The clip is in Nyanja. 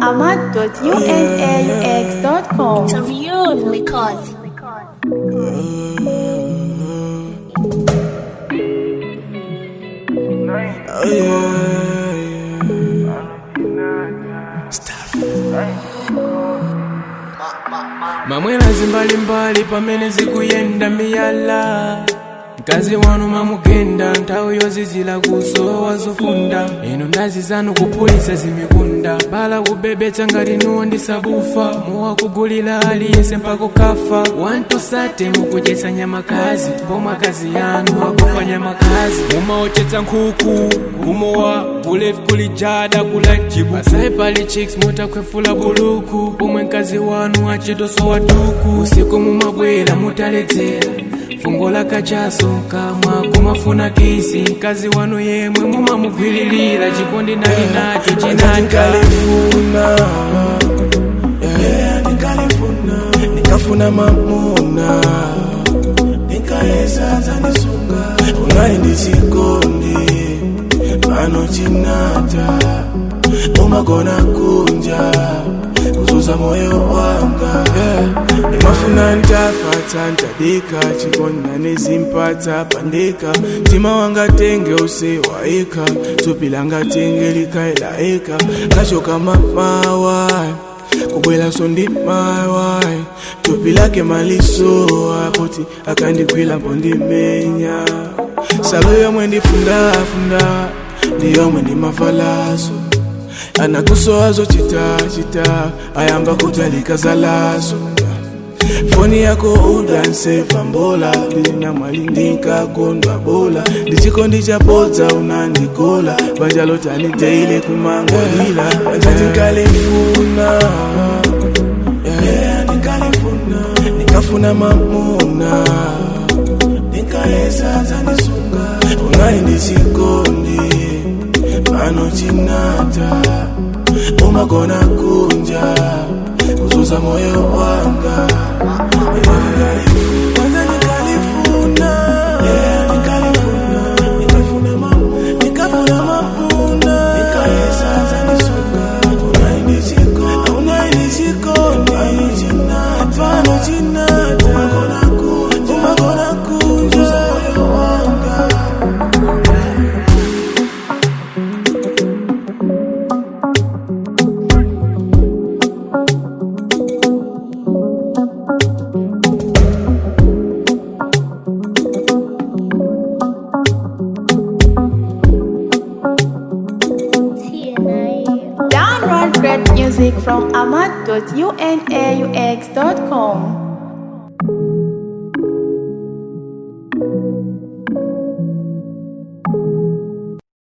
ahmad.unaux.com. It's a real record. Oh yeah, yeah. Stuff. mamwerazi mbalimbali pamene zikuyenda miyala mkazi wanu mamugenda nthawi yozizira kusowa zofunda inu ndazi zanu kuphulitsa zimikunda bala kubebetsa ngati nuwo ndisabufa muwakugulira aliyense mpaka kafa wantusate mukudyetsa nyamakazi pomwe akazi yanu akufa nyamakazi mumaochetsa nkhuku kumowa kulevi kulijada kulajibu asayi pali chicks mutakhwefula buluku pomwe mkazi wanu achitosowa tuku usiku mumabwera mutaledzera fungo lakachaso kamwa kumafuna kisi mkazi wanu yemwe mumamugwiririra chikondi nali nacho chinaka nikalifuna yeah, nikalifuna nikafuna mamuna nikaesa zanisunga unali ndi chikondi pano chinata umagona kunja kuzuza moyo wanga yeah. nimafuna ntafata ntadika chikona nezimpata pandika mtima wanga tenge usewaika tupi langa tenge likaelaika kachoka mamawa kubwela so ndi mawai tupi lake malisoa poti akandigwila mpo ndimenya salo yomwe ndifundafunda ndiyomwe ndimavalaso anakusowazo chita chita ayamba kutalika zalaso foni yako udansefa mbola ndina mwali ndinkakondwa bola ndichikondi chapodza unandikola banja lotani teile kumangolila banja tinkalifuna yeah, nikalifuna nikafuna mamuna nikaesa zanisunga unali ndi chikondi pano chinata umagona kunja kuzuza moyo wanga Kwanza nikalifuna, yeah, nikalifuna, nikafuna mamu- nikafuna mapunda, nikaesa zanisunga, unaini chiko- unaini chikondi, pano chinata, pano chinata, umagona kunja, umagona kunja, kuzuza moyo wanga Download great music from ahmad.unaux.com.